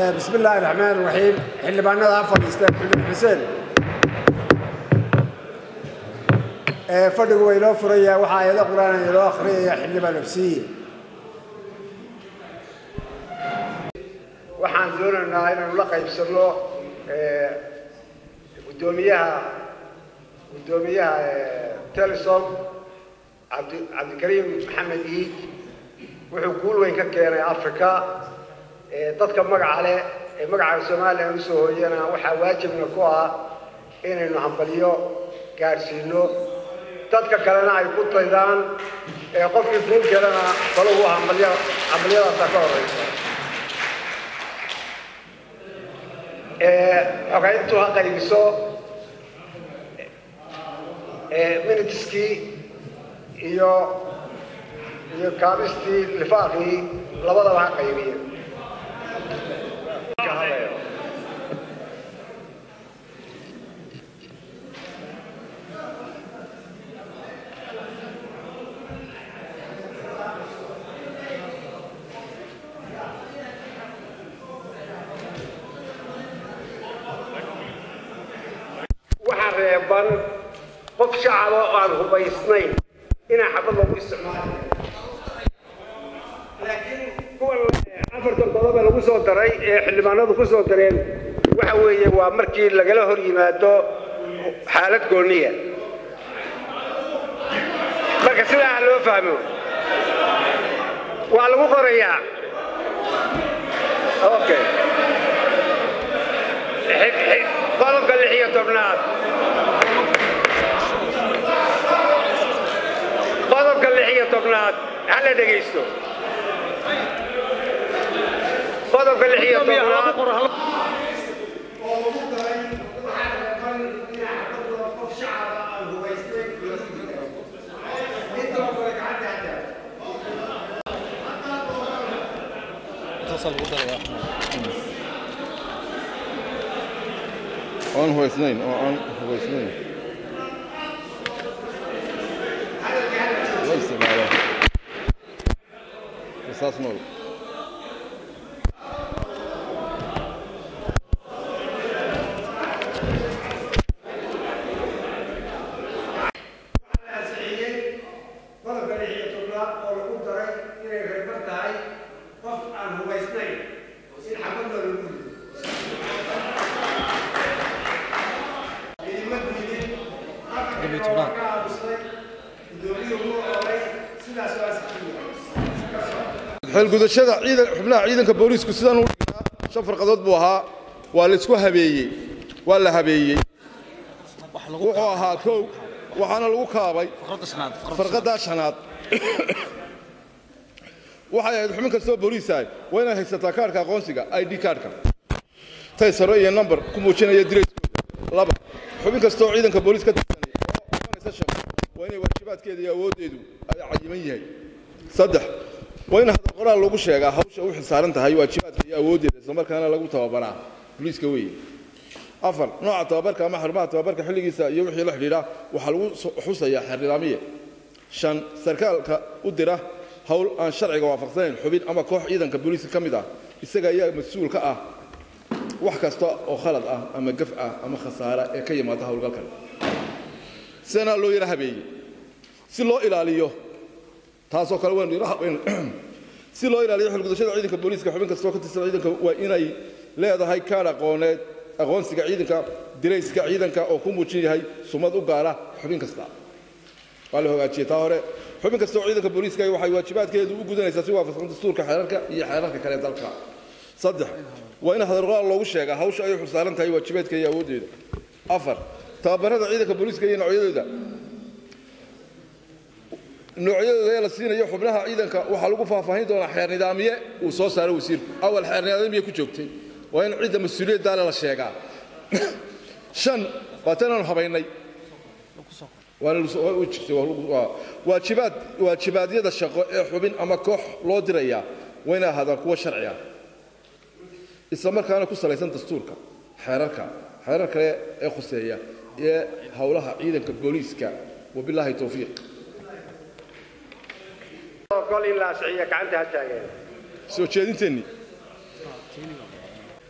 bismi illaahi raxmaan raxiim xildhibaanada ha fadhiisteen xildhibaan xuseen fadhigu waa inoo furaya waxaa ayado qur-aan inoo akhriyaya xildhibaan absiye waxaan doonaynaa inaynu la qaybsanno guddoomiyaha guddoomiyaha telesom cabdi cabdikariim maxamed iid wuxuu guul weyn ka keenay africa dadka magaca leh ee magaca somalilan usoo hooyana waxaa waajibna ku ah inaynu hambalyo gaadhsiino dadka kalena ay ku daydaan qofkii guul kelana balugu hambalyo hambalyadaasa ka horeysa xogayntu ha qaybiso minitiskii iyo iyo kaabistii lifaaqii labadaba ha qaybiya waxaa reeban qof shacaba oo aan hubaysnayn inaa xabad lagu isticmaalo laakiin kuwan afartan qodobe lagu soo daray ee xildhibaanadu ku soo dareen waxa weeye waa markii lagala hor yimaado xaalad gooniya marka sidaa ha loo fahmo waa lagu qorayaa okay qodobka lix iyo tobnaad qodobka lix iyo tobnaad hala dhegaysto qodobka lix iyo tobnaad aan hubaysnayn oo aan hubaysnayn la isticmaalo qisaas nool qodobka lix iyo tobnaad oo lagu daray inay reeban tahay qof aan hubaysnayn in xabadna lagu rido idima diidin afarka waa ka aamusnay gudoomiyuhu wuu oray sidaas waa saxiiya xeelgudashada ciidan xubnaha ciidanka booliisku sidaan u dhignaa shan farqadood buu ahaa waa la isku habeeyey waa la habeeyey wuxuu ahaa kow waxaana lagu kaabay farqadaa shanaad waxay ahayd xubin kastoo booliisahay waa inaad haysataa kaarhka aqoonsiga i d kaarhka taysaro iyo number ku muujinaya dirayskooda laba xubin kastoo ciidanka booliis ka tirsanaya oo qabanaysa shaqo waa inay waajibaadkeeda iyo awooddeedu ay cayiman yahay saddex waa in hadal qoraal lagu sheegaa hawsha u xilsaaran tahay waajibaadka iyo awooddeeda islamarkaana lagu tababaraa booliiska weeye afar nooca tababarka ama xarumaha tababarka xilligiisa iyo wixii la xidhiidha waxaa lagu xusayaa xernidaamiye shan sarkaalka u dira hawl aan sharciga waafaqsanayn xubin ama koox ciidanka booliiska ka mid ah isaga ayaa mas-uul ka ah wax kasta oo khalad ah ama gaf ah ama khasaare ee ka yimaada howlgalkan sidana loo yara habeeyey si loo ilaaliyo taasoo kale waynu yara habeyn si loo ilaaliyo xilgudashada ciidanka booliiska xubin kastoo ka tirsan ciidanka waa inay leedahay kaadh aqooneed aqoonsiga ciidanka dirayska ciidanka oo ku muujin yahay sumad u gaara xubin kasta waa la hogaajiyey taa hore xubin kasta oo ciidanka booliiska waxay waajibaadkeedu u gudanaysaa si waafaqsan dastuurka xeerarka iyo xeerarka kale ee dalka saddex waa in hadalqoraal loogu sheegaa hawsha ay xulsaaran tahay waajibaadka iyo awooddeeda afar tababarada ciidanka booliiska iyo noocyadooda noocyadooda ee la siinayo xubnaha ciidanka waxaa lagu faahfaahin doonaa xeer nidaamiye uu soo saaro wasiirku awal xeer nidaamiye ku joogtay waa in cidda mas-uuliyaddaale la sheegaa shan waa tanaanu habaynay waajibaad waajibaadyada shaqo ee xubin ama koox loo dirayaa waa inay ahaadaan kuwo sharci ah isla markaana ku salaysan dastuurka xeerarka xeerar kale ee khuseeya ee howlaha ciidanka booliiska wabilaahi towfiiq kol in la asxiya gacanta ha taageen soo jeedinteennii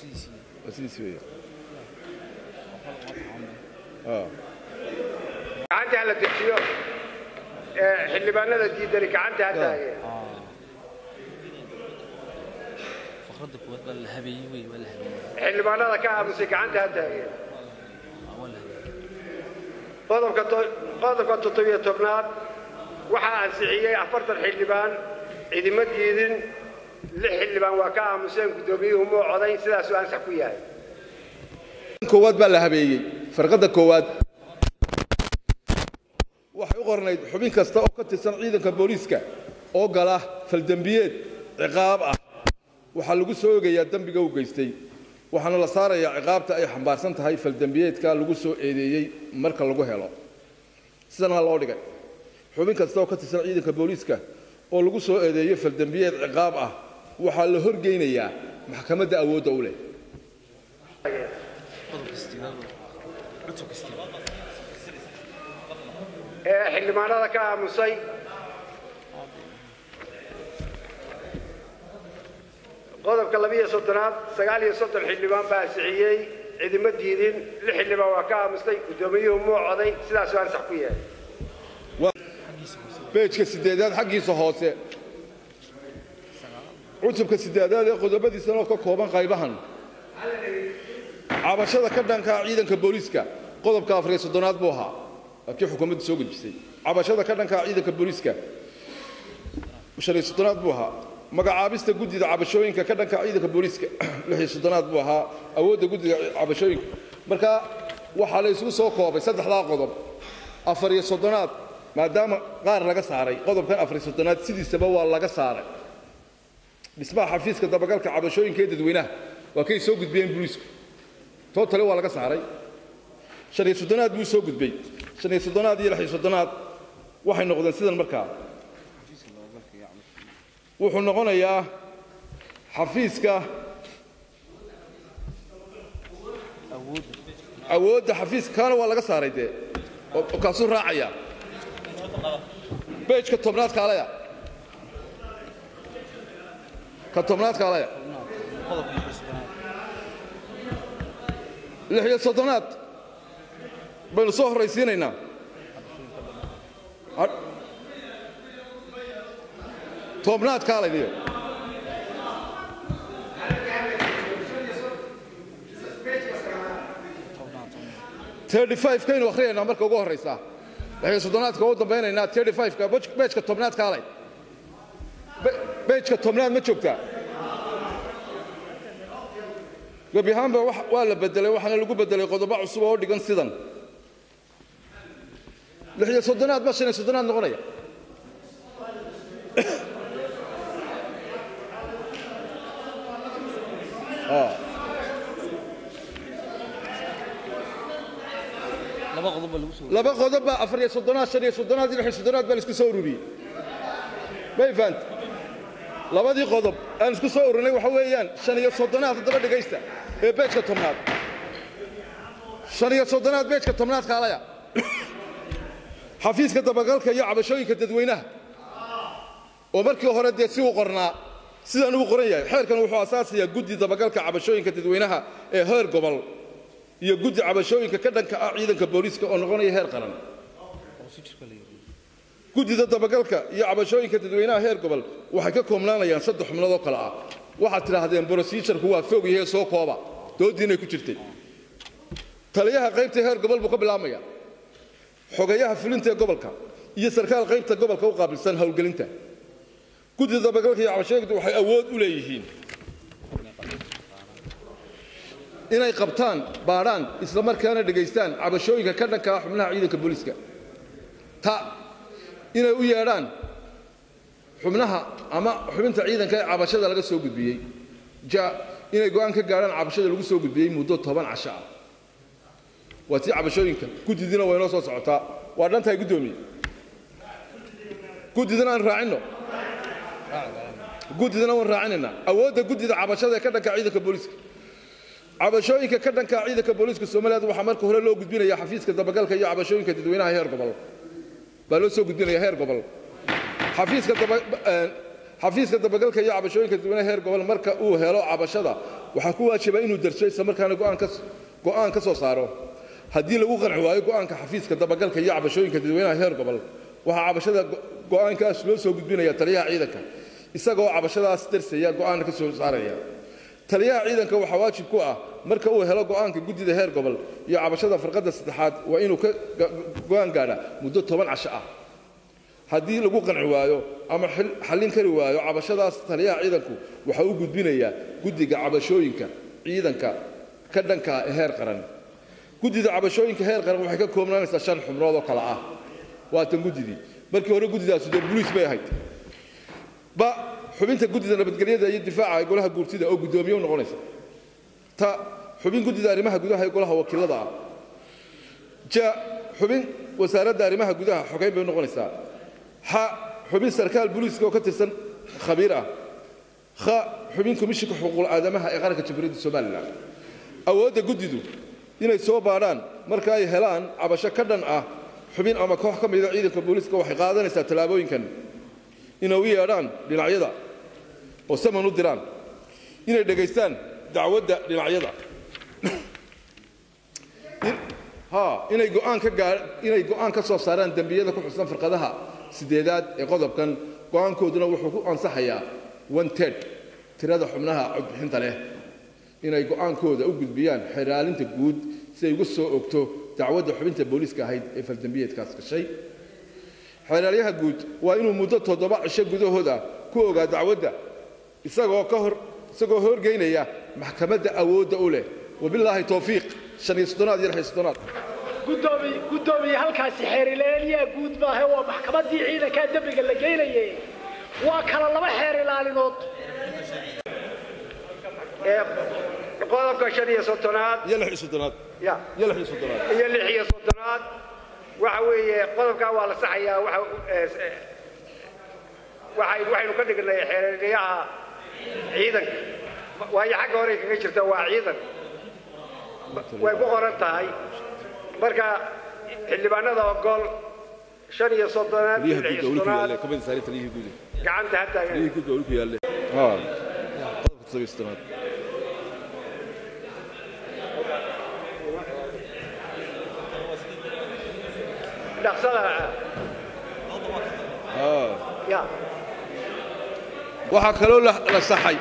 waa sidiisi weeye gacanta ha la dejiyo ee xildhibaanada diidani gacanta ha taageen فقرد قوات بالهبي وي بالهبي xildhibaanada ka aamusay gacanta ha taageen ولا qodobka to- qodobka toddobiyo tobnaad waxaa ansixiyey afartan xildhibaan cidima diidin lix xildhibaan waa ka aamuseen guddoomiyuhu muu coday sidaasuu ansax ku yahay koowaad baa la habeeyey farqadda koowaad waxay u qornayd xubin kasta oo ka tirsan ciidanka booliiska oo gala faldembiyeed ciqaab ah waxaa lagu soo ogayaa dembiga uu geystay waxaana la saarayaa ciqaabta ay xambaarsan tahay faldembiyeedka lagu soo eedeeyey marka lagu helo sidana loo dhigay xubin kasta oo ka tirsan ciidanka booliiska oo lagu soo eedeeyo faldembiyeed ciqaab ah waxaa la horgeynayaa maxkamadda awoodda u leh قدر استيلاد عتق استيلاد ee xildhibaanada ka aamusay qodobka labiyo soddonaad sagaal iyo soddon xildhibaan baa ansixiyey cidima diidin lix xildhibaan waa ka aamustay guddoomiyuhu muu coday sidaasuu ansax ku yahay beejka sideedaad xaggiisa hoose cutubka sideedaad ee qodobadiisana oo ka kooban qaybahan cabashada ka dhanka ciidanka booliiska qodobka afariyo soddonaad buu ahaa waa kii xukuumaddu soo gudbisay cabashada ka dhanka ciidanka booliiska shan iyo soddonaad buu ahaa magacaabista guddida cabashooyinka ka dhanka ciidanka booliiska lix iyo soddonaad buu ahaa awoodda guddida cabashooyinka marka waxaa la isugu soo koobay saddexdaa qodob afar iyo soddonaad maadaama qaar laga saaray qodobkan afar iyo soddonaad sidiisaba waa laga saaray dhismaha xafiiska dabagalka cabashooyinka ee dadweynaha waa kay soo gudbiyeen booliisku tootale waa laga saaray shan iyo soddonaad buu soo gudbay shan iyo soddonaad iyo lix iyo soddonaad waxay noqdeen sidan markaa wuxuu noqonayaa xafiiska أود awoodda xafiiska kaana waa laga saaray dee oo oo kaasuu raacaya beejka tobnaad kaalaya ka tobnaad kaalaya قدر استيلاد lix iyo soddonaad baynu soo horraysiinaynaa Ha- tobnaad kaalaydiyo tirty five kaynu akhriyaynaa marka ugu horraysaa lix iyo soddonaadka ugu dambaynaynaa tirty five-ka bej- beejka tobnaad kaalay Be- beejka tobnaad ma joogtaa gebi ahaanba wax- waa la bedelay waxaana lagu bedelay qodobo cusub oo dhigan sidan lix iyo soddonaad ba shan iyo soddonaad noqonaya Ah, لما قضب الوسو laba qodob baa afar iyo soddonaad shan iyo soddonaad iyo lix iyo soddonaad baa la isku soo ururiyey may fahant labadii qodob aan isku soo ururinay waxa weeyaan shan iyo soddonaad haddaba dhegaysta ee beejka tobnaad shan iyo soddonaad beejka tobnaad kaalaya xafiiska dabagalka iyo cabashooyinka dadweynaha oo markii hore dee si uu qornaa sidaan uu qoran yahay xeerkan wuxuu asaasayaa guddi dabagalka cabashooyinka dadweynaha ee heer gobol iyo guddi cabashooyinka ka dhanka ah ciidanka booliiska oo noqonaya heer qaran وسيجر كله guddida dabagalka iyo cabashooyinka dadweynaha heer gobol waxay ka koobnaanayaan saddex xubnood oo kale ah waxaad tidhaahdeen brosijarku waa foog yahay soo kooba doodiinay ku jirtay taliyaha qaybta heer gobol buu ka bilaabmaya xogayaha fulinta ee gobolka iyo sarkaal qaybta gobolka u qaabilsan howlgelinta guddida dabagalka iyo cabashooyinka waxay awood u leeyihiin inay qabtaan baadhaan isla markaana dhegaystaan cabashooyinka ka dhanka ah xubnaha ciidanka booliiska ta inay u yeedhaan xubnaha ama xubinta ciidanka ee cabashada laga soo gudbiyey ja inay go'aan ka gaadhaan cabashada lagu soo gudbiyey muddo toban casho ah waa tii cabashooyinka guddidiina way noo soo socotaa waa dhan tahay guddoomiye guddidana aan raacinno guddidana waan raacinaynaa awoodda guddida cabashada ee ka dhanka ciidanka booliiska cabashooyinka ka dhanka ciidanka booliiska soomaaliyeed waxaa marka hore loo gudbinaya xafiiska dabagalka iyo cabashooyinka dadweynaha heer gobol baa loo soo gudbinaya heer gobol xafiiska daba- eh, xafiiska dabagalka iyo cabashooyinka dadweynaha heer gobol marka uu helo cabashada waxaa ku waajiba inuu darso isla markaana go'aan ka go'aan ka soo saaro haddii lagu qanci waayo go'aanka xafiiska dabagalka iyo cabashooyinka dadweynaha heer gobol waxaa cabashada go'aankaas loo soo gudbinaya taliyaha ciidanka isagoo cabashadaas darsaya go'aanna ka soo saaraya taliyaha ciidanka waxaa waajib ku ah marka uu helo go'aanka guddida heer gobol iyo cabashada farqadda saddexaad waa inuu ka go'aan gaadha muddo toban casho ah haddii lagu qanci waayo ama xallin kari waayo cabashadaas taliyaha ciidanku waxaa u gudbinayaa guddiga cabashooyinka ciidanka ka dhanka ee heer qaran guddida cabashooyinka heer qaran waxay ka koobnaanaysaa shan xubnood oo kale ah waa tan guddidii markii hore guddidaasi dee boliis bay ahayd ba xubinta guddida nabadgelyada iyo difaaca ee golaha guurtida oo guddoomiye u noqonaysa ta xubin guddida arrimaha gudaha ee golaha wakiilada ah ja xubin wasaaradda arrimaha gudaha xogeyn bay u noqonaysaa ha xubin sarkaal booliiska oo ka tirsan khabiir ah ha xubin komishinka xuquuqul aadamaha ee qaranka jamhuuriyadda somalilan awoodda guddidu inay soo baadhaan marka ay helaan cabasho ka dhan ah xubin ama koox ka mida ciidanka booliiska waxay qaadanaysaa tallaabooyinkan inay u yeedhaan dhinacyada oo saman u diraan inay dhegaystaan dacwadda dhinacyada ha inay go'aan ka gaa inay go'aan ka soo saaraan dembiyada ku xusan farqadaha sideedaad ee qodobkan go'aankooduna wuxuu ku ansaxayaa one ted tirada xubnaha codbixinta leh inay go'aankooda u gudbiyaan xeraalinta guud si ay uga soo ogto dacwadda xubinta booliiska ahayd ee faldembiyeedkaas gashay xeraalyaha guud waa inuu muddo toddoba cisho gudahooda ku ogaa dacwadda isagoo ka hor isagoo horgeynaya maxkamadda awoodda u leh wabilaahi towfiiq shan iyo soddonaad iyo lix iyo soddonaad gudoomiye gudoomiye halkaasi xeerilaaliyaa guud maahe waa maxkamaddii ciidankaa dembiga la geynaye waa kala laba xeer ilaalinood qodobka shan iyo soddonaad iyo lix iyo soddonaad ya iyo lix iyo soddonaad iyo lix iyo soddonaad waxa weeye qodobkaa waa la saxayaa waxa waxay waxaynu ka dhignay xeeryaha ciidanka waayo xagga hore kaga jirta waa ciidan way ku qoran tahay marka xildhibaanada ogol shan iyo soddonaad iyo taliyaha lix guud iyo waa ulu ku soddonaad yaalle kamid saari taliyihii guud gacanta ha taagan taliyihii guud waa ulu ku yaalle ha qodobka toddoba iyo soddonaad dhaqsada ha ya waxaa kaloo la la saxay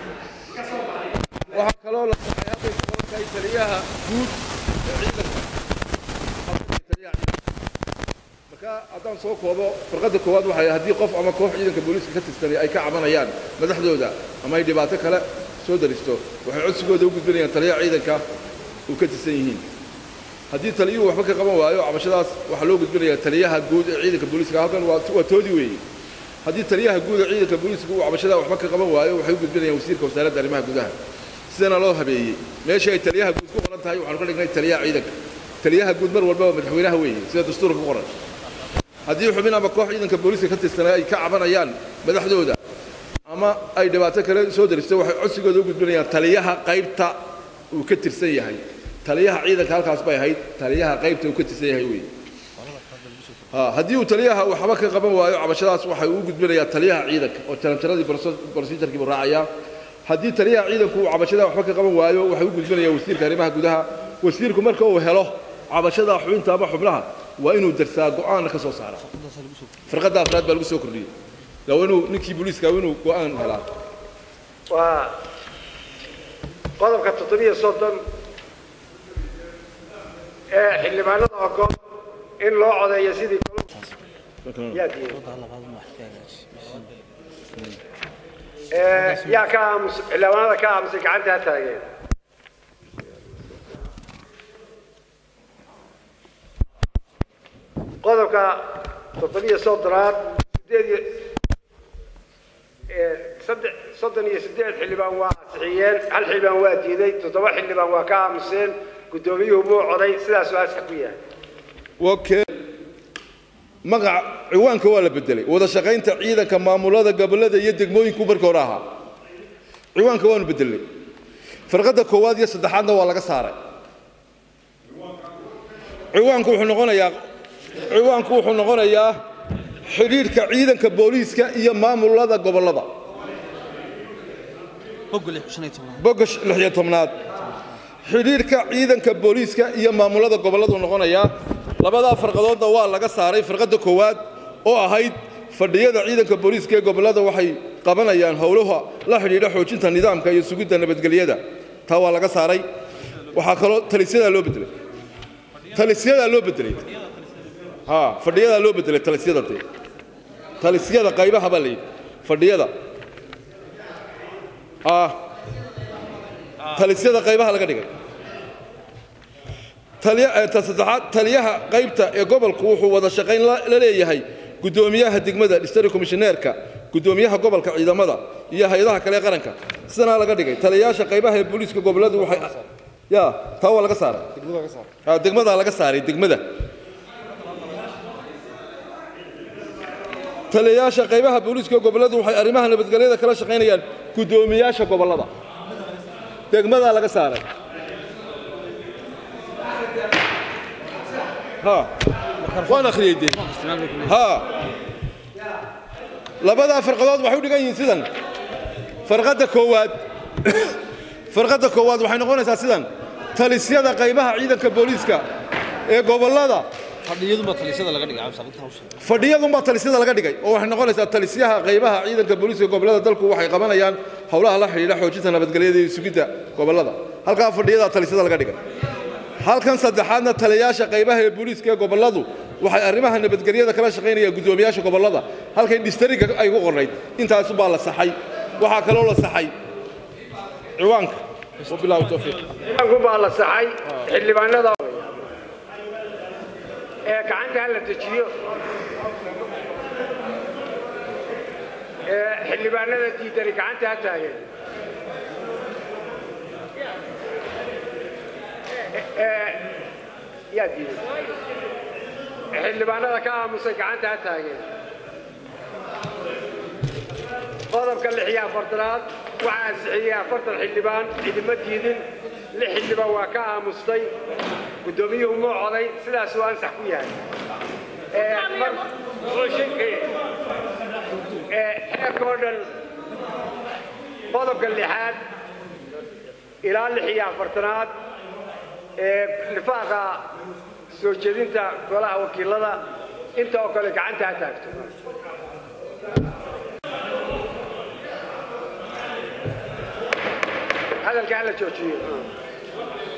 waxaa kaloo la saxay hadday ku qoran tahay taliyaha guud ee ciidanka taliyaha ciidanka marka haddaan soo koobo farqadda koowaad waxay haddii qof ama koox ciidanka booliiska ka tirsanay ay ka cabanayaan madaxdooda ama ay dhibaato kale soo daristo waxay codsigooda u gudbinayaan taliyaha ciidanka uu ka tirsan yihiin haddii taliyuhu waxba ka qaban waayo cabashadaas waxaa loo gudbinayaa taliyaha guud ee ciidanka booliiska halkan waa waa toodii weeye haddii taliyaha guud ee ciidanka booliiska uu cabashada waxba ka qaban waayo waxay u gudbinayaan wasiirka wasaaradda arrimaha gudaha sidana loo habeeyey meeshii ay taliyaha guud ku qoran tahay waxaanu ka dhignay taliyaha ciidanka taliyaha guud mar walbaba madaxweynaha weeye sida dastuurka ku qoran haddii xubin ama koox ciidanka booliiska ka tirsanay ay ka cabanayaan madaxdooda ama ay dhibaato kale soo daristo waxay codsigooda u gudbinayaan taliyaha qaybta uu ka tirsan yahay taliyaha ciidanka halkaas bay ahayd taliyaha qaybta uu ka tirsan yahay weeye ha haddii uu taliyaha waxba ka qaban waayo cabashadaas waxay u gudbinayaa taliyaha ciidanka oo tarantaradii procedurkii buu raacayaa haddii taliyaha ciidanku uu cabashada waxba ka qaban waayo waxay u gudbinayaa wasiirka arrimaha gudaha wasiirku marka uu helo cabashada xubinta ama xubnaha waa inuu darsaa go'aanna ka soo saara farqadda afraad baa lagu soo kordhiyey waa inuu ninkii booliiska waa inuu go'aan helaa waa qodobka toddobiyo soddon ee xildhibaanada ogol in loo codeeyo sidii yaa diiday ee yaa ka aamus xildhibaanada ka aamusay gacanta ha taageen qodobka toddobiyo soddonaad sideed iyo ee saddex soddon iyo siddeed xildhibaan waa ansixiyeen hal xildhibaan waa diiday toddoba xildhibaan waa ka aamuseen guddoomiyuhu muu coday sidaasuu asax ku yahay okay magaca ciwaanka waa la bedelay wada shaqaynta ciidanka maamulada gobollada iyo degmooyinku markii hore ahaa ciwaanka waanu bedelnay farqadda koowaad iyo saddexaadna waa laga saaray ciwaanku wuxuu noqonayaa ciwaanku wuxuu noqonayaa xidhiidhka ciidanka booliiska iyo maamulada gobollada bogga lix shan iyo tobnaad bogga sh- lix iyo tobnaad xidhiidhka ciidanka booliiska iyo maamulada gobolladu noqonayaa labadaa farqadoodna waa laga saaray farqadda koowaad oo ahayd fadhiyada ciidanka booliiska ee gobollada waxay qabanayaan howlaha la xidhiidha xoojinta nidaamka iyo sugidda nabadgelyada taa waa laga saaray waxaa kaloo talisyadaa loo bedelay talisyadaa loo bedelay ha fadhiyadaa loo bedelay talisyada dee talisyada qaybaha baa la yidhi fadhiyada ah talisyada qaybaha laga dhigay taliya eh, ta saddexaad taliyaha qaybta ee gobolku wuxuu wada shaqayn la la leeyahay guddoomiyaha degmada district commissioneerka guddoomiyaha gobolka ciidamada iyo hay-adaha kale ee qaranka sidanaa laga dhigay taliyayaasha qaybaha ee booliiska gobolladu waxay ya taa waa laga saaray Ah, degmadaa laga saaray degmada taliyayaasha qaybaha booliiska gobolladu waxay arrimaha nabadgelyada kala shaqaynayaan guddoomiyaasha gobollada degmadaa laga saaray ha waan akhriyey dee ha labadaa farqadood waxay u dhigan yihiin sidan farqadda koowaad farqadda koowaad waxay noqonaysaa sidan talisyada qaybaha ciidanka booliiska ee gobollada fadhiyaduma talisada laga dhigay cabsi arrintan hawsha fadhiyadunbaa talisyada laga dhigay oo waxay noqonaysaa talisyaha qaybaha ciidanka booliiska gobollada dalku waxay qabanayaan howlaha la xidhiidha xoojinta nabadgelyada iyo sugidda gobollada halkaa fadhiyadaa talisyada laga dhigay halkan saddexaadna taliyayaasha qaybaha ee booliiska ee gobolladu waxay arrimaha nabadgelyada kala shaqaynayaan guddoomiyaasha gobollada halkay dhistariga ay ku qornayd intaasubaa la saxay waxaa kaloo la saxay ciwaanka wabilaahi towfiiq ku baa la saxay xildhibaanada ee gacanta ha la dejiyo ee xildhibaanada diidani gacanta ha taageen ee yaa diiday xildhibaanada ka aamusay gacanta ha taageen qodobka lix iyo afartanaad waxaa ansixiyey afartan xildhibaan cidima diidin lix xildhibaan waa ka aamustay guddoomiyuhu muu coday sidaasuu ansax ku yahay Ee, mar- ee, xeerka oo dhan qodobka lixaad ilaa lix iyo afartanaad ee nifaaqa soo jeedinta golaha wakiilada inta oo kale gacanta ha taagto hadalka hala joojiyo